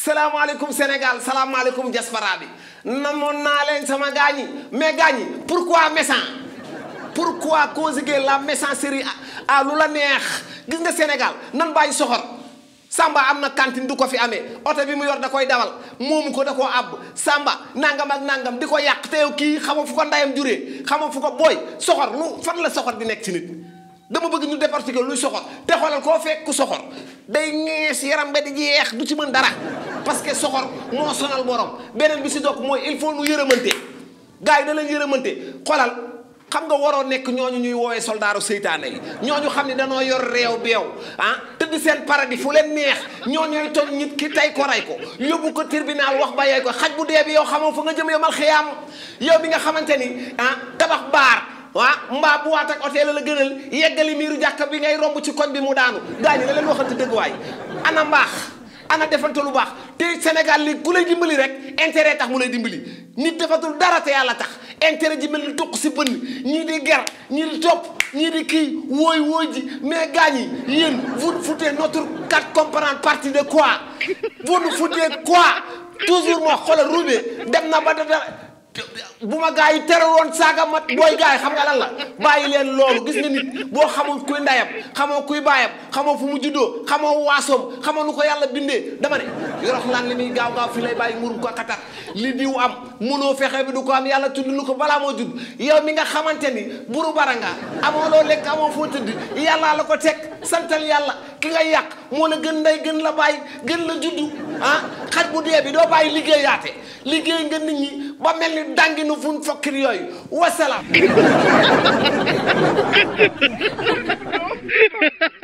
salaamaaleykum Sénégal salaamaaleykum diaspora bi namoon naa leen sama gaañi mais gaañi pourquoi méchant pourquoi conjuguer la méchanceté à lu la neex gis nga Sénégal nan bàyyi soxor Samba am na cantine du ko fi amee oto bi mu yor da koy dawal moomu ko da koo àbb Samba nangam ak nangam di ko yàq te yow kii xama fu ko ndayam juree xama fu ko booy soxor lu fan la soxor di nekk ci nit dama bëgg ñu décortiquer luy soxor te xoolal koo fekk ku soxor day ñees yaram ba di jeex du ci mën dara parce que soxor moo sonal borom beneen bi si dokk mooy il faut nu yërëmante gars yi da leen yërëmante xoolal xam nga waroo nekk ñooñu ñuy woowee soldaaru seytaane yi ñooñu xam ne danoo yor réew beew ah tëdd seen paradis fu leen neex ñooñuy toñ nit ki tey ko rey ko yóbbu ko tribunal wax ba yey ko xaj bu dee bi yow xamoo fa nga jëm yomal xiyaam yow bi nga xamante ni ah tabax baar waa mbaa bu waat ak hôtel la gënal yeggali miiru jàkka bi ngay romb ci koñ bi mu daanu gaañi la leen waxante dëgg waay ana mbaax ana defante lu baax te Sénégal li ku lay dimbali rek intérêt tax mu lay dimbali nit defatul dara te yàlla tax intérêt ji mel ni tuq si bënn ñii di ger ñii di topp ñii di kii wooy wooy ji mais gaañi yéen vous nous foutez notre carte comprendre partie de quoi vous nous foutez quoi toujours moo xoolal roubé dem na ba dara bu ma gaa yi teral woon saaga mat booy gaa yi xam nga lan la bàyyi leen loolu gis nga nit boo xamul kuy ndayam xamoo kuy baayam xamoo fu mu juddoo xamoo waasoom xamoo nu ko yàlla bindee dama ne yorox laan li muy gaaw gaaw fi lay bàyyi ngurum ko katar li diw am munoo fexe bi du ko am yàlla tudd lu ko balaa moo judd yow mi nga xamante ni buru baranga amoo loo lekk amoo foo tëdd yàllaa la ko teg santal yàlla ki nga yàq moo la gën nday gën la bàyyi gën la juddu ah xaj bu dee bi doo bàyyi liggéeyaate liggéey nga nit ñi ba mel ni dangi nu fun fokkir yooyu wasalaam